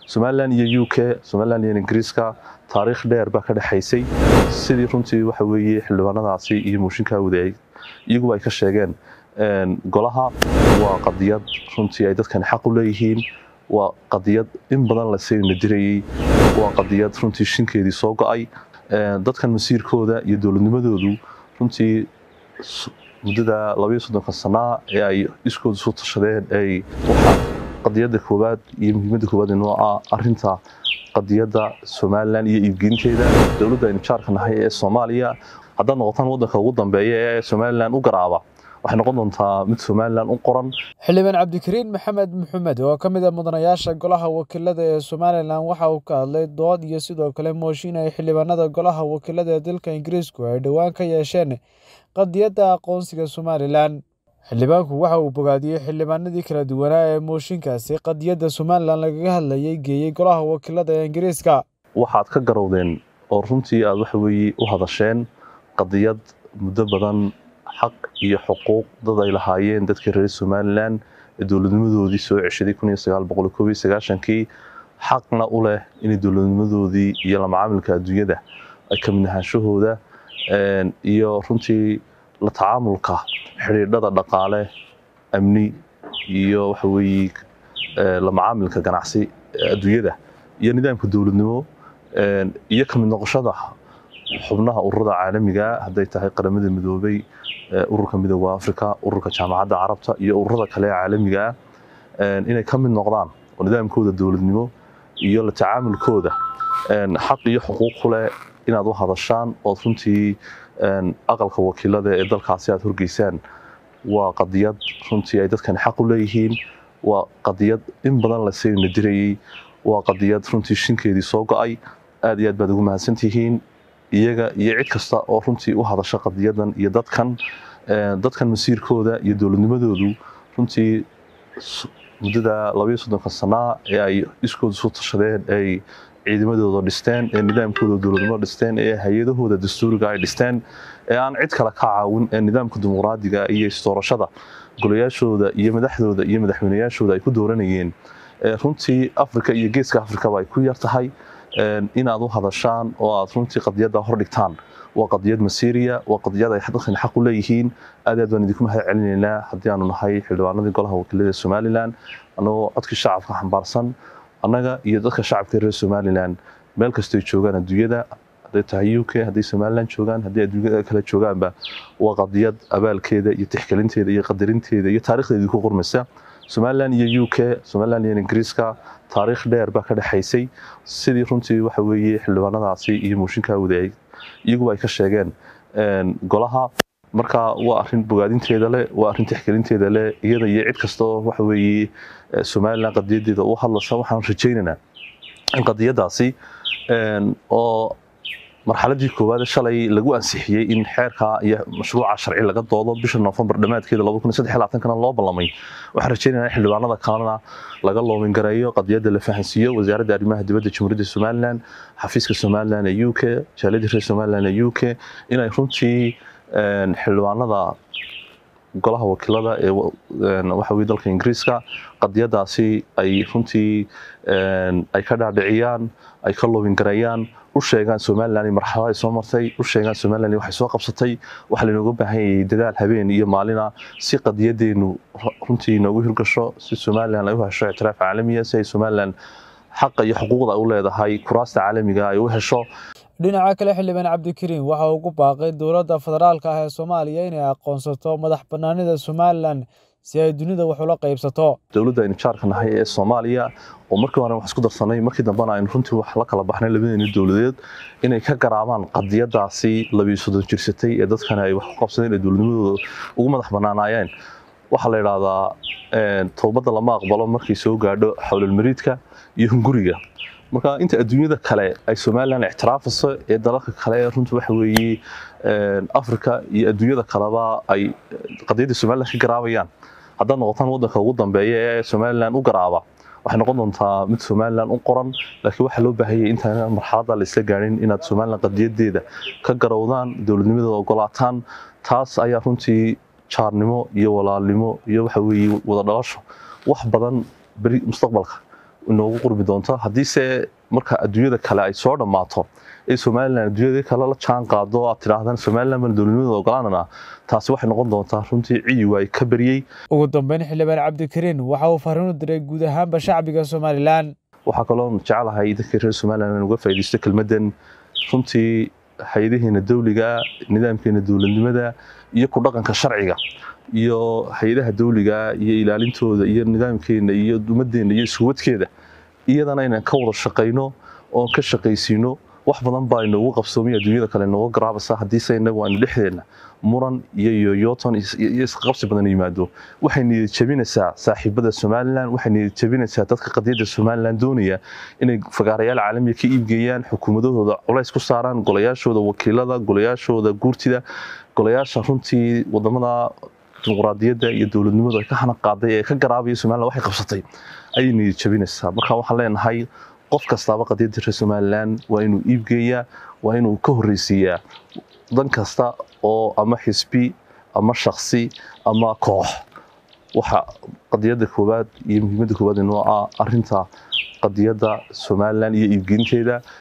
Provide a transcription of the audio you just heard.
somalilan iyo u k somalilan iyo ingiriiska taariikh dheer baa ka dhexaysay sidii runtii waxa weeye xildhibaanadaasi iyo mooshinkaa wadaayay iyaguba ay ka sheegeen golaha waa qadiyad runtii ay dadkani xaq u leeyihiin waa qadiyad in badan lasayna dirayey waa qadiyad runtii shinkeedii soo go-ay dadkan masiirkooda iyo dowladnimadoodu runtii muddada labaiyo soddonka sanaa ee ay iskooda soo tashadeen ay waxaa qadiyadda koowaad iyo muhiimadda koowaad inoo ah arinta qadiyadda somalilan iyo iibgeynteeda dowladda aynu jaarka nahay ee soomaaliya haddaad noqotaan waddanka ugu dambeeya ee somalilan u garaaba waxay noqon doontaa mid somalilan u qoran xildhibaan cabdikariin maxamed maxamed oo ka mid a mudanayaasha golaha wakiilada ee somalilan waxa uu ka hadlay dood iyo sidoo kale mooshin ay xildhibaanada golaha wakiilada ee dalka ingiriisku ay dhowaan ka yeesheen qadiyadda aqoonsiga somalilan xildhibaanku waxa uu bogaadiyey xildhibaanadii kala duwanaa ee mooshinkaasi qadiyadda somalilan lagaga hadlayay geeyey golaha wakiilada ee ingiriiska waxaad ka garowdeen oo runtii aad waxa weeye u hadasheen qadiyad muddo badan xaq iyo xuquuq dad ay lahaayeen dadkii reer somalilan ee dowladnimadoodii soo ceshaday kii xaqna u leh inay dowladnimadoodii iyo lamacaamilka adduunyada ay ka mid ahaanshahooda iyo runtii la tacaamulka xidhiidhada dhaqaale amni iyo waxa weeye lamacaamilka ganacsi adduunyada iyo nidaamka dowladnimo iyo ka mid noqoshada xubnaha ururada caalamiga hadday tahay qaramada midoobay ururka midooda africa ururka jaamacadda carabta iyo ururada kale ee caalamiga ah inay ka mid noqdaan oo nidaamkooda dowladnimo iyo la tacaamulkooda xaq iyo xuquuq ku leh inaad u hadashaan ood runtii aqalka wakiilada ee dalkaasi aad horgeysaan waa qadiyad runtii ay dadkani xaq u leeyihiin waa qadiyad in badan lasayna dirayey waa qadiyad runtii shinkeedii soo go-ay aad iyo aad baad ugu mahadsantihiin iyaga iyo cid kasta oo runtii u hadasha qadiyadan iyo dadkan dadkan masiirkooda iyo dowladnimadoodu runtii muddada labaiyo soddonka sanaa ee ay iskooda soo tashadeen ay ciidamadooda dhisteen ee nidaamkooda dowladnimo dhisteen ee hay-adahooda dastuuriga ay dhisteen ee aan cid kale ka caawin ee nidaamka dimuqraadiga iyo istoorashada golayaashooda iyo madaxdooda iyo madaxweynayaashooda ay ku dooranayeen runtii africa iyo geeska africaba ay ku yar tahay inaad u hadashaan oo aad runtii qadiyadda hordhigtaan waa qadiyad masiiriya waa qadiyad ay dadkan xaq u leeyihiin aad aad baan idinku mahad celinaynaa haddii aanu nahay xildhibaanadii golaha wakiilada somalilan annagoo codkii shacabka xambaarsan annaga iyo dadka shacabka reer somalilan meel kastoy joogaan adduunyada hadday tahay u k hadday somalilan joogaan haddii adduunyada kale joogaanba waa qadiyad abaalkeeda iyo tixgelinteeda iyo qadarinteeda iyo taarikhdeedii ku qormaysa somalilan iyo u k somalilan iyo ingiriiska taariikh dheer baa ka dhexaysay sidii runtii waxa weeye xildhibaanadaasi iyo mooshinkaa wadaayay iyaguba ay ka sheegeen golaha marka waa arin bogaadinteeda leh waa arin tixgelinteeda leh iyada iyo cid kastoo waxa weeye somalilan qadiyadeeda u hadlaysa waxaan rajaynaynaa in qadiyadaasi oo marxaladii koowaad shalay lagu ansixiyey in xeerka iyo mashruuca sharci laga doodo bisha noofembar dhammaadkeeda kana loo ballamay waxaan rajeynaya in xildhibaanada kalena laga loomingareeyo qadiyadda la fahansiiyo wasaaradda arrimaha dibadda jamhuuriyadda somalilan xafiiska somalilan ee u k jaaliyadda reer somalilan ee u k inay runtii xildhibaanada golaha wakiilada ee waxa weye dalka ingiriiska qadiyadaasi ay runtii ay ka dhaadhiciyaan ay ka loobingareeyaan u sheegaan somalilan marxalada ay soo martay u sheegaan somalilan waxay soo qabsatay waxaa lainooga baahan yayay dadaal habeen iyo maalina si qadiyadeenu runtii inoogu hirgasho si somalilan ay u hesho ictiraaf caalamiya si ay somalilan xaqa iyo xuquuqda ay u leedahay kuraasta caalamiga ay u hesho dhinaca kale xildhibaan cabdikariin waxa uu ku baaqay dowladda federaalka ah ee soomaaliya inay aqoonsato madax bannaanida somalilan si ay dunida wax ula qaybsato dowladda aynu jaarka nahay ee soomaaliya oo markii hore wax isku darsanay markii dambena aynu runtii wax la kala baxnay labadeeni dowladeed inay ka garaabaan qadiyadaasi labiyo soddon jirsatay ee dadkana ay wax ku qabsadeen ee dowladnimadooda ugu madax bannaanaayeen waxaa la yidhaahdaa towbadda lama aqbalo markay soo gaadho xowlalmariidka iyo hunguriga marka inta adduunyada kale ay somalilan ictiraafayso ee dalalka kale ee runta waxa weeye africa iyo adduunyada kaleba ay qadiyadda somalilan ka garaabayaan haddaad noqotaan waddanka ugu dambeeya ee somalilan u garaaba waxay noqon doontaa mid somalilan u qoran laakiin waxaa loo baahanyay intaan marxaladda la isla gaarin inaad somalilan qadiyadeeda ka garowdaan dowladnimadooda ogolaataan taas ayaa runtii jaarnimo iyo walaalnimo iyo waxa weeye wada dhalasho wax badan beri mustaqbalka inoogu qurbi doonta haddiise marka adduunyada kale ay soo dhammaato ee somalilan adduunyada kale la jaan qaado aad tidhaahdaan somalilan baan dowladnimada ogolaanana taasi waxay noqon doontaa runtii ciyi waay ka baryey ugu dambeyn xildhibaan cabdikariin waxa uu fariin u diray guud ahaanba shacbiga somalilan waxaa kaloo jeclahay dadka reer somalilan in uga faaidaysto kelmaddan runtii hay-adaheena dawliga nidaamkeena dowladnimada iyo ku dhaqanka sharciga iyo hay-adaha dawliga iyo ilaalintooda iyo nidaamkeena iyo ummaddeena iyo iskuwadkeeda iyadana inaan ka wada shaqayno oon ka shaqaysiino wax badan baa inoogu qabsoomay adduunyada kale inooga garaabasa haddiise inagu aanu dhexdeenna muran iyo yoyoton iyo isqabsi badan yimaado waxay niyad jabinaysaa saaxiibada somalilan waxay niyad jabinaysaa dadka qadiyadda somalilan doonaya inay fagaarayaal caalamiga ka iibgeeyaan xukuumadahooda culays ku saaraan golayaashooda wakiilada golayaashooda guurtida golayaasha runtii wadamada dimuqraadiyadda iyo dowladnimadu ay ka hana qaaday ee ka garaabaya somalilan waxay qabsatay ayay niyad jabinaysaa marka waxaan leenahay qof kastaaba qadiyadda reer somalilan waa inuu iibgeeyaa waa inuu ka horreysiiyaa dan kasta oo ama xisbi ama shaksi ama koox waxa qadiyadda koowaad iyo muhiimadda koowaad inoo ah arinta qadiyadda somalilan iyo iibgeynteeda